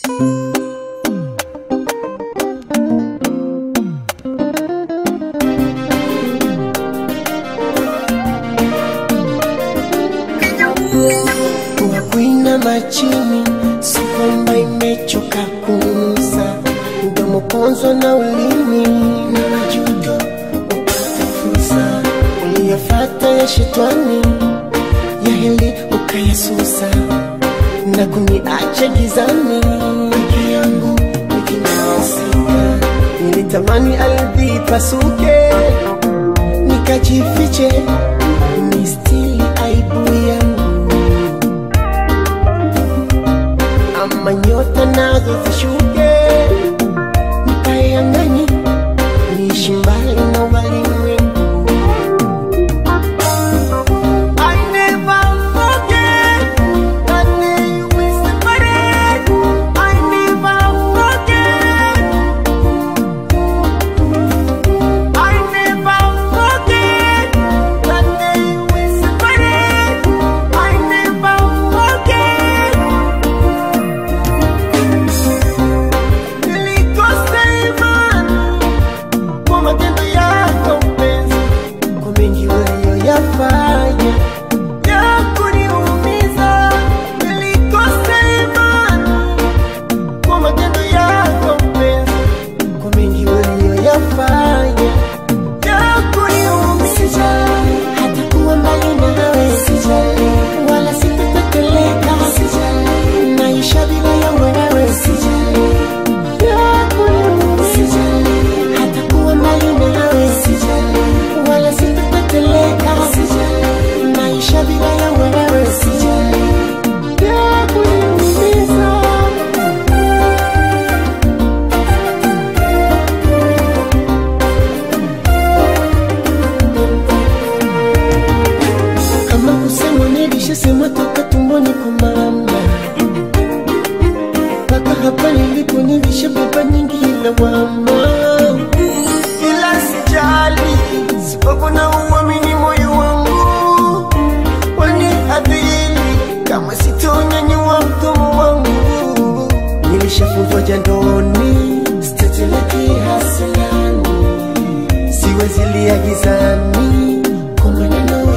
Wakwina machini, si kwamba imechoka kunusa, mdomo ponzwa na ulimi na majuto, upate fursa uliyofata ya shetani, ya heli ukayasusa na kuniacha gizani peke yangu nikinasika. Nilitamani ardhi pasuke, nikajifiche, nistili aibu yangu ama nyota nazo zishuke, nikae angani, niishi mbali na walimwengu. I never forget that day we separated. I never forget. I never forget that day we separated. I never forget. Nilikosa imani kwa matendo yako mpenzi, kwa mengi uliyoyafanya ya kuniumiza. Nilikosa imani kwa matendo yako mpenzi, kwa mengi uliyoyafanya ya kuniumiza. Sijali hata kuwa mbali nawe, sijali wala sitateteleka, sijali maisha bila ya wewe, sijali ya kuniumiza. Sijali hata kuwa mbali nawe, sijali wala sitateteleka, sijali maisha bila ya wewe, sijali ya kuniumiza. kama kusema nilishasema toka tumboni kwa mama, mpaka hapa nilipo nilishabeba nyingi lawama, ila sijali sababu na uamini moyo wangu waniadhili kama sitonyanyua mdomo wangu, nilishafungwa jandoni siteteleki hasilani siwezi lia gizani kwa maneno